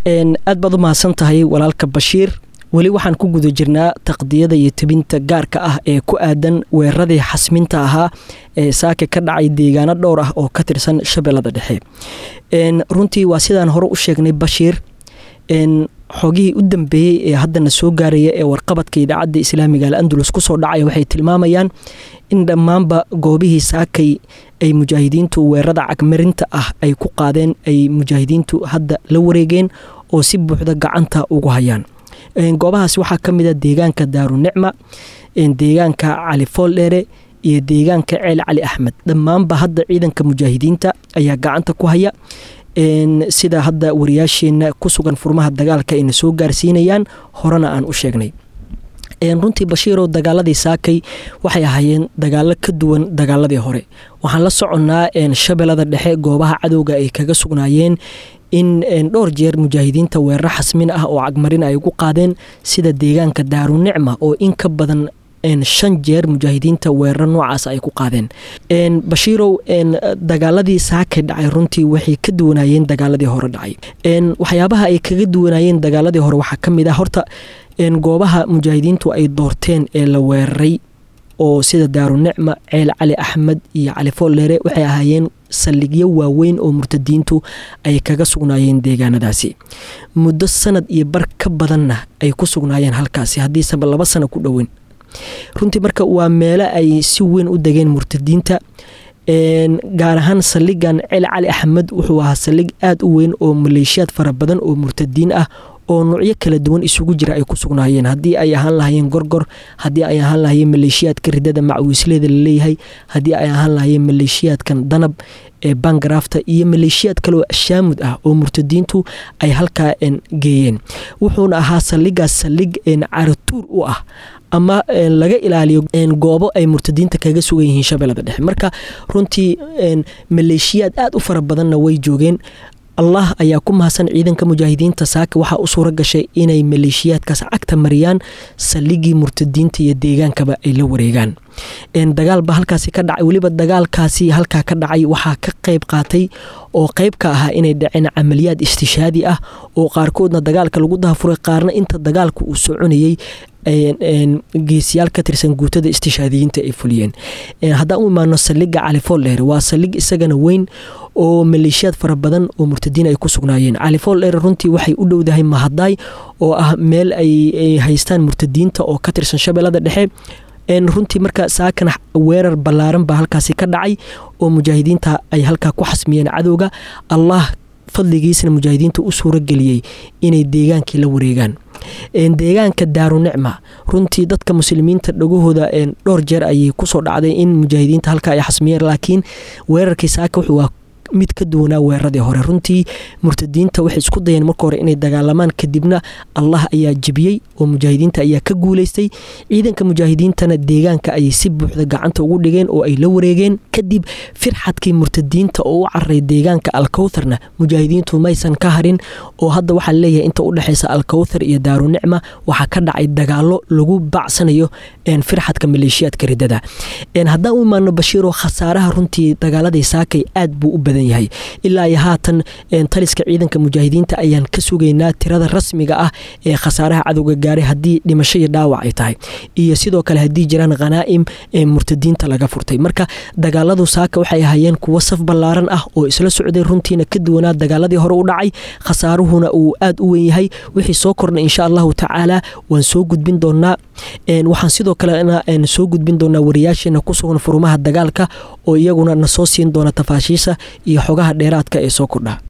aad baad u mahadsan tahay walaalka bashiir weli waxaan ku guda jirnaa taqdiyada iyo tebinta gaarka ah ee ku aadan weeraradii xasminta ahaa ee saake ka dhacay deegaano dhowr ah oo ka tirsan shabeellada dhexe runtii waa sidaan hore u sheegnay bashiir xogihii u dambeeyey ee haddana soo gaaraya ee warqabadka idaacadda islaamiga al andulus kusoo dhacaya waxay tilmaamayaan in dhammaanba goobihii saakay ay mujaahidiintu weerada cagmarinta ah ay ku qaadeen ay mujaahidiintu hadda la wareegeen oo si buuxda gacanta ugu hayaan goobahaas waxaa ka mid a deegaanka daarunicma deegaanka cali fooldheere iyo deegaanka ceel cali axmed dhammaanba hadda ciidanka mujaahidiinta ayaa gacanta ku haya sida hadda wariyaasheenna ku sugan furmaha dagaalka ayna soo gaarsiinayaan horena aan u sheegnay runtii bashiirow dagaaladii saakay waxay ahaayeen dagaalo ka duwan dagaaladii hore waxaan la soconnaa shabeellada dhexe goobaha cadowga ay kaga sugnaayeen in dhowr jeer mujaahidiinta weeraro xasmin ah oo cagmarin ay ugu qaadeen sida deegaanka daarunicma oo in ka badan shan jeer mujaahidiinta weeraro noocaas ay ku qaadeen bashiirow dagaaladii saakay dhacay runtii waxay ka duwanaayeen dagaaladii hore dhacay waxyaabaha ay kaga duwanaayeen dagaaladii hore waxaa ka mid ah horta goobaha mujaahidiintu ay doorteen ee la weeraray oo sida daarunicma ceel cali axmed iyo cali fooldheere waxay ahaayeen saldhigyo waaweyn oo murtadiintu ay kaga sugnaayeen deegaanadaasi muddo sanad iyo bar ka badanna ay ku sugnaayeen halkaasi haddiiseba laba sano ku dhoweyn runtii marka waa meelo ay si weyn u degeen murtadiinta gaar ahaan saldhigan ceel cali axmed wuxuu ahaa saldhig aada u weyn oo maleeshiyaad fara badan oo murtadiin ah oo nuucyo kala duwan isugu jira ay ku sugnaayeen haddii ay ahaan lahayeen gorgor haddii ay ahaan lahayeen maleeshiyaadka ridada macwiisleeda laleeyahay haddii ay ahaan lahayeen maleeshiyaadkan danab ee bangarafta iyo maleeshiyaad kaleoo ashaamud ah oo murtadiintu ay halkaa geeyeen wuxuuna ahaa saldhigaas saldhig caratuur u ah ama laga ilaaliyo goobo ay murtadiinta kaga sugan yihiin shabeellada dhexe marka runtii maleeshiyaad aada u fara badanna way joogeen allah ayaa ku mahadsan ciidanka mujaahidiinta saaka waxaa u suura gashay inay maleeshiyaadkaas cagta mariyaan saldhigii murtadiinta iyo deegaankaba ay la wareegaan dagaalba halkaasi ka dhacay weliba dagaalkaasi halkaa ka dhacay waxaa ka qeyb qaatay oo qeyb ka ahaa inay dhaceen camaliyaad istishaadi ah oo qaarkoodna dagaalka lagu dahafuray qaarna inta dagaalka uu soconayey geesiyaal ka tirsan guutada istishaadiyiinta ay fuliyeen haddaan u imaano saldhiga cali fooldheere waa saldhig isagana weyn oo maleeshiyaad fara badan oo murtadiin ay ku sugnaayeen cali fooldheere runtii waxay u dhowdahay mahadaay oo ah meel ay haystaan murtadiinta oo ka tirsan shabeellada dhexe runtii marka saakana weerar ballaaran baa halkaasi ka dhacay oo mujaahidiinta ay halkaa ku xasmiyeen cadowga allah fadligiisna mujaahidiinta u suuro geliyey inay deegaankii la wareegaan deegaanka daarunicma runtii dadka muslimiinta dhagahooda dhowr jeer ayay kusoo dhacday in mujaahidiinta halka ay xasmiyeen laakiin weerarkii saaka wuxuu mid ka duwanaa weeraradii hore runtii murtadiinta waxay isku dayeen marka hore inay dagaalamaan kadibna allah ayaa jebiyey oo mujaahidiinta ayaa ka guuleystay ciidanka mujaahidiintana deegaanka ayay si buuxda gacanta ugu dhigeen oo ay la wareegeen kadib firxadkii murtadiinta oo u cararay deegaanka alkowtharna mujaahidiintu maysan ka harin oo hadda waxaa leeyahay inta u dhexeysa alkowthar iyo daarunicma waxaa ka dhacay dagaalo lagu bacsanayo firxadka maleeshiyaadka ridada haddaan u imaano bashiiro khasaaraha runtii dagaaladii saakay aad buu u badan yahay ilaa iyo haatan taliska ciidanka mujaahidiinta ayaan ka sugaynaa tirada rasmiga ah ee khasaaraha cadowga gaaray haddii dhimasho iyo dhaawac ay tahay iyo sidoo kale haddii jiraan khanaa'im murtadiinta laga furtay marka dagaaladu saaka waxay ahaayeen kuwo saf ballaaran ah oo isla socday runtiina ka duwanaa dagaaladii hore u dhacay khasaaruhuna uu aad u weyn yahay wixii soo kordhay insha allahu tacaala waan soo gudbin doonaa waxaan sidoo kalena soo gudbin doonaa wariyaasheena ku sugan furumaha dagaalka oo iyaguna na soo siin doona tafaashiisa iyo xogaha dheeraadka ee soo kordha